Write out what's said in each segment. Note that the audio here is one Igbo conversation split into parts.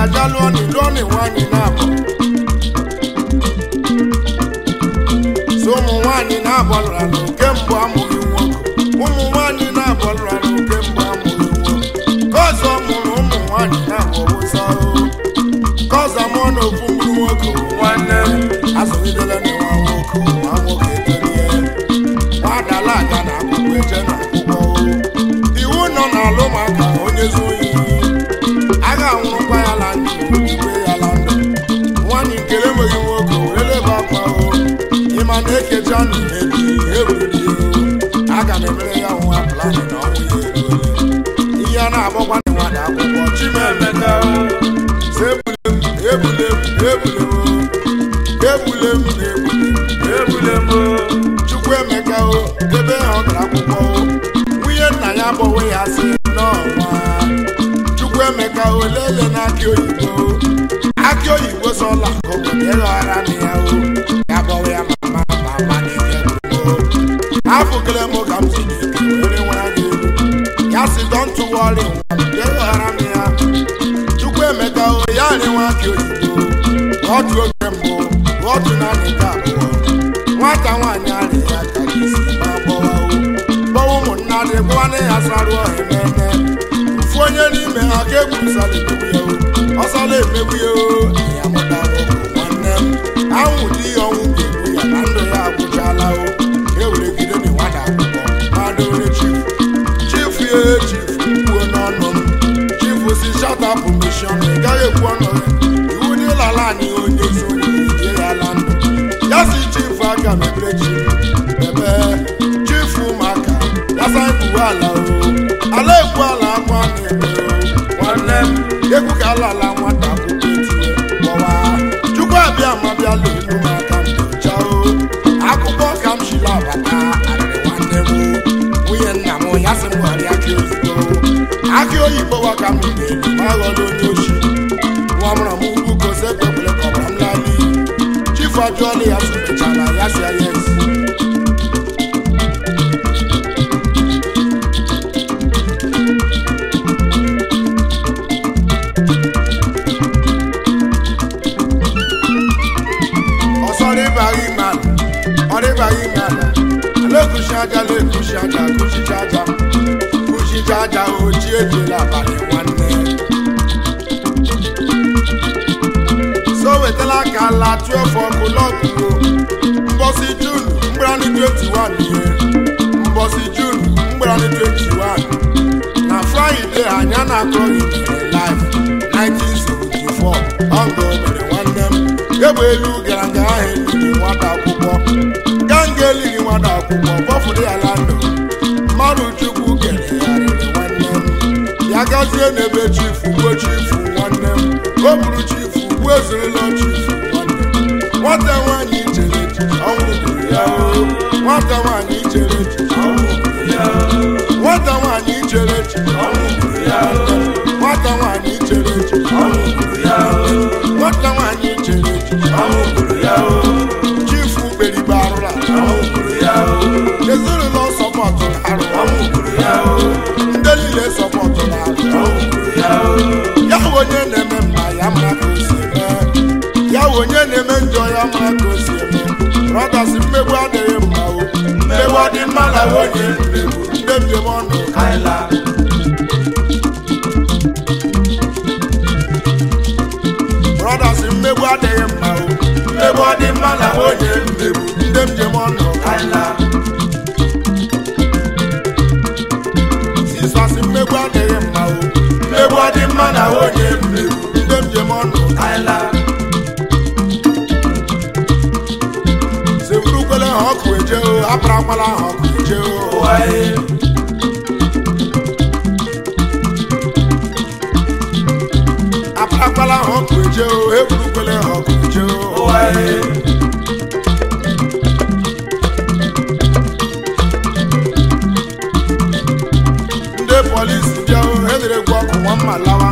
aja lụọ ni lụọ ni nwaanyị na-abụ so ụmụ nwaanyị na-abụ lụrụ alụ kemgbe amụghị nwoke ụmụ nwaanyị na-abụ lụrụ alụ kemgbe amụghị nwoke kọzọ mụrụ ụmụ nwaanyị na-abụ ọwụsa kọzọ mụọ na ofu mkpụrụ nwoke nwanne azụgidela na nwa nwoke nwa nwoke etolie nwadala aga na akwụkwọ eje na akwụkwọ iwu nọ n'alụ maka onye zuo ohi agha anwụrụkwa ya la ndụ igwe ya la ndụ nwaanyị nkele enweghị nwoke were leba akwa o ịma na ekecha nụ mebi eburiri aga m emere ya nwa plan na ọnwụ ya eruole ihe a na-agbakwa na nwada akwụkwọ chimemeka se ebule m ebule m ebule m ebule m ebule m chukwuemeka o ebe ha ọ gara akwụkwọ o nwunye nna ya bọwe ya sị n'ọnwa chukwuemeka o lele n'akị oyibo akị oyibo sọla obodo ịghọghara m ya o ya bọwe ya mama mama n'ike gbogbo afụkele m ka m si n'ike were nwere gị elu ya si dọntụ wọrị nwa m ịghọghara m ya chukwuemeka o ya rịnwa akị oyibo otu oge mbụ otu naanị nke abụọ nwata nwaanyị arị ya ka isi ma gbọwa o gbọwa ụmụnna dị gwanne ya sarụ ọha ememe ofu onye n'ime ha ka egwurusala emegbu ya o ọsala emegbu ya o ya mụtara ụmụ nwanne m anwụ dị ihe ọnwụ ga-egbu ya na ndụ ya agwụchala o eweregide na nwada akwụkwọ madore chifu chifu ya chifu kwuo n'ọnụ m chifu si shatapụ mishọn ị gaghị ekwu ọnụ ya iwu dị lala anyị onye so onye ije ya ala ndụ ya si chifu aga m ebere chi ebe chifu ụmụaka ya sa ekwu ala o ala ekwu ala akwa na-eme o nwanne m egwu ka ala ala nwata akwụkwọ etinye gbọwa chukwu abịa ma bịa lee elu m aka m docha o akụkọ ka m shiri abata arịrị nwanne m o. nwunye nna m ya sị m ghọrọ akị oyibo akị oyibo wa ka m na-eri ma ghọrọ onye ochi nwa mụrụ m ugwu gosi ekpekwere ka ọbara m lali chifu ajụọla ya sụmechara ya si ya yes ọsọrịbaghị ime ala ọrịbaghị ime ala ala-ekushi aja la-ekushi aja kuchicha aja kuchicha aja oji ejela abalị nwanne so wetala ka ala 12 ọkụ lọgụgo mbọsị jun mgbarani 21 ihe mbọsị jun mgbarani 21 na fraịde anya na-akọghị live 1974 ọngọ mere nwanne m egbe elu gara nga ahụ eliri nwata akwụkwọ ganga eliri nwata akwụkwọ bọfụrụ ya la ndụ mmadụ chukwu kere ya rere nwanne m ya gazie n'ebe chifu gbuo chifu nwanne m o buru chifu gbuo ezurula chifu nwanne m nwata nwaanyị chere echiche ọnwụ gburu ya o nwata nwaanyị chere echiche ọnwụ gburu ya o nwata nwaanyị chere echiche ọnwụ gburu ya o nwata nwaanyị chere echiche ọnwụ gburu ya o nwata nwaanyị chere echiche ọnwụ gburu ya o chifu beribe arụrụ ala ọnwụ gburu ya o ezinụlọ sọpọtụrụ arụ ọnwụ gburu ya o ndị niile sọpọtụrụ arụ ọnwụ gburu ya o ya bụ onye na-eme mma ya mara ka o si eme ya bụ onye na-eme njọ ya mara ka o si eme brọdas mmegbu adịghị mma o mmegbu ọ dị mma na onye mmegbu ndị mbem ọnụ kaila brọdas mmegbu adịghị mma o mmegbu ọ dị mma na onye mmegbu ndị njem ọnụ kaila sisasi mmegbu adịghị mma o mmegbu ọ dị mma na onye mmegbu ndị njem ọnụ kaila seburukwele ha ọkụ eje o aparakwala ha ọkụ eje o aparakwala ha ọkụ eje o eburukwele ha ọkụ eje o ndị polisi bịa o edere gwa ọkụ nwa mma lawa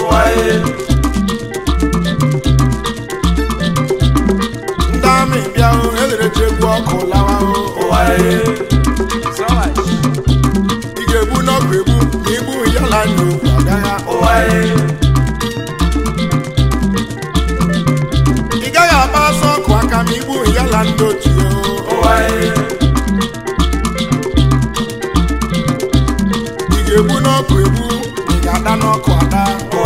ndị amị bịa o edere chegbu ọkụ lawa o ị ga-egbu n'ọkụ egbu ma igbu ya la anya okwu agagha agba ọsọ ọkụ aka ma igbu ya la ndị ochie o ị ga-egbu n'ọkụ egbu ị ga-ada n'ọkụ ada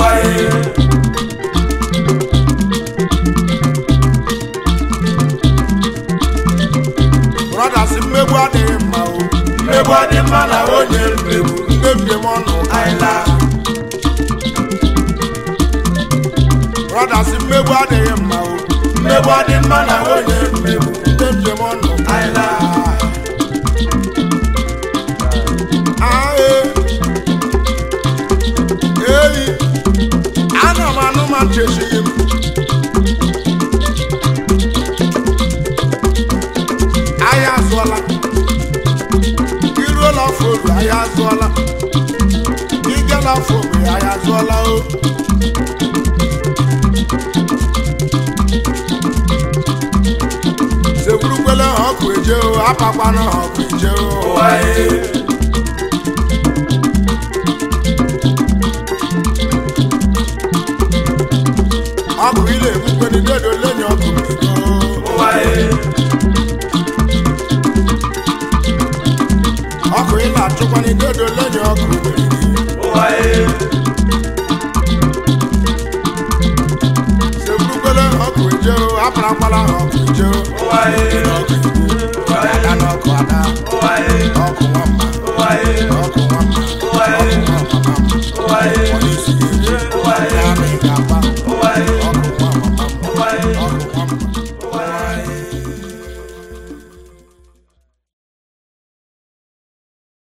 brothers mmegbu adịghị mma o mmegbu dị mma na onye mmegbu ndị mbem ọnụ anyịla brothers mmegbu adịghị mma o mmegbu dị mma na onye mmegbu ndị mbem ọnụ anyịla ae eyi ana m anụ ma nchechighị m ahịa azụọla iruola afọ obi ahịa azụọla igela afọ obi ahịa azụọla o segburukwele ha ọkụ eje o apakwana ha ọkụ eje o ụwa ye ọkụ ile egbukweni dedo lenye ọkụ ego ụwa ye ọkụ ile achụkwani dedo